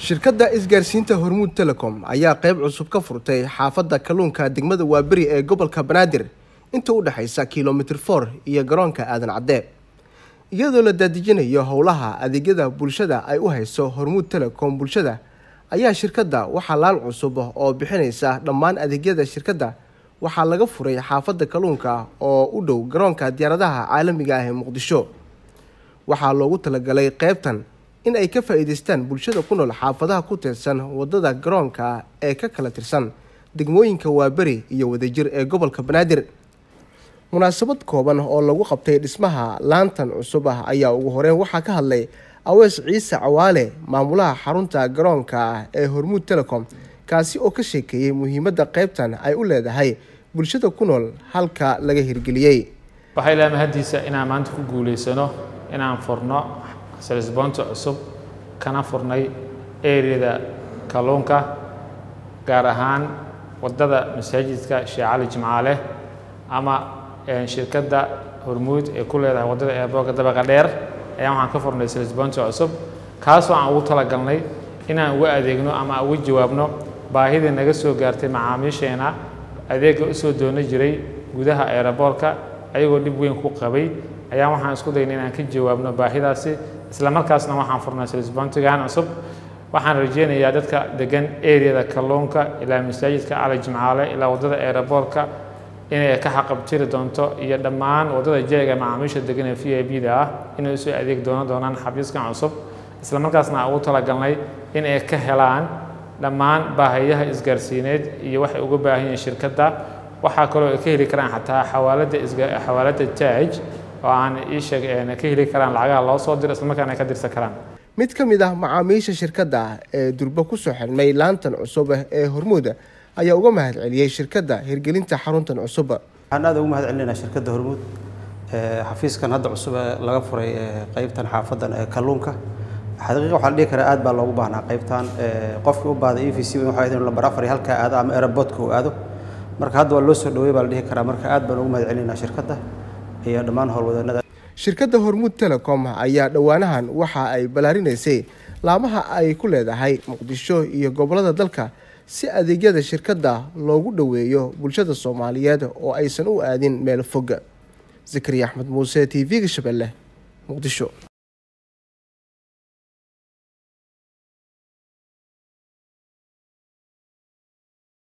shirkadda isgaarsiinta hormuud telecom ayaa qeyb cusub ka furtay xaafadda kalluunka degmada waaberi ee gobolka banaadir inta u dhexaysa kilomitr for iyo garoonka aadan cadde iyadoo la daadijinayo howlaha adeegyada bulshada ay u hayso hormuud telecom bulshada ayaa shirkadda waxaa laan cusub oo bixinaysa dhammaan adeegyada shirkadda waxaa laga furay xaafadda kalluunka oo u dhow garoonka diyaaradaha caalamiga ah ee muqdisho waxaa loogu talagalay qeybtan in ay ka faa-iideystaan bulshada ku nool xaafadaha ku tirsan wadada garoonka ee ka kala tirsan degmooyinka waaberi iyo wadajir ee gobolka banaadir munaasabad kooban oo lagu qabtay dhismaha laantan cusub ah ayaa ugu horeyn waxaa ka hadlay awees ciise cawaale maamulaha xarunta garoonka ah ee hormuud telecom kaasi oo ka sheekeeyey muhiimadda qeybtan ay u leedahay bulshada ku nool halka laga hirgeliyey waxay leedahay mahaddiisa inaan maanta ku guulaysano inaan furno salisboonta cusub kana furnay eriyada kalluunka gaar ahaan waddada masaajidka sheekh cali jimcaale ama shirkadda hormuud ee ku leedahay waddada eerboorka dabaqa dheer ayaan waxaan ka furnay salisboonta cusub kaasoo aan ugu talagalnay inaan uga adeegno ama uga jawaabno baahidii naga soo gaartay macaamiisheena adeegga u soo doono jiray gudaha eeraboorka ayagoo dhib weyn ku qabay ayaan waxaan isku daynay inaan ka jawaabno baahidaasi isla markaasna waxaan furnay salisboontigan cusub waxaan rajeynayaa dadka degan eriyada kalluunka ilaa masaajidka cali jimcaale ilaa waddada eeraboorka inay ka xaqabtiri doonto iyo dhammaan waddada jeega macaamiisha degan ee v i b da ah inay usoo adeeg doonan doonaan xafiiskan cusub isla markaasna aan ugu talagalnay in ay ka helaan dhammaan baahayaha isgaarsiineed iyo waxay uga baahan yihiin shirkadda waxaa kaloo ay ka heli karaan xataa xawaaladda xawaaladda taaj oo aan ii sheeg ka heli karaan lacagaha loo soo diro isla markaana ay ka dirsan karaan mid ka mid ah macaamiisha shirkadda ee durba kusoo xirmay laantan cusub ee hormuuda ayaa uga mahad celiyey shirkadda hirgelinta xaruntan cusub waxaan aad ugu mahad celinaynaa shirkadda hormuud xafiiskan hadda cusub ee laga furay qeybtan xaafadan ee kalluunka xaqiiqa waxaa la dhihi karaa aad baa loogu baahnaa qeybtan qofkii u baahday e v c waxaa idin lambar afar iyo halkaa aado ama aerobotka uu aado marka hadda waa loo soo dhaweey baa la dhihi karaa marka aad baan ugu mahad celinaynaa shirkadda iyo dhammaan howlwadeennada shirkadda hormuud telecom ayaa dhowaanahan waxa ay ballaarinaysay laamaha ay ku leedahay muqdisho iyo gobollada dalka si adeegyada shirkadda loogu dhoweeyo bulshada soomaaliyeed oo aysan u aadin meel fog zakariya axmed muuse t v-ga shabeelle muqdisho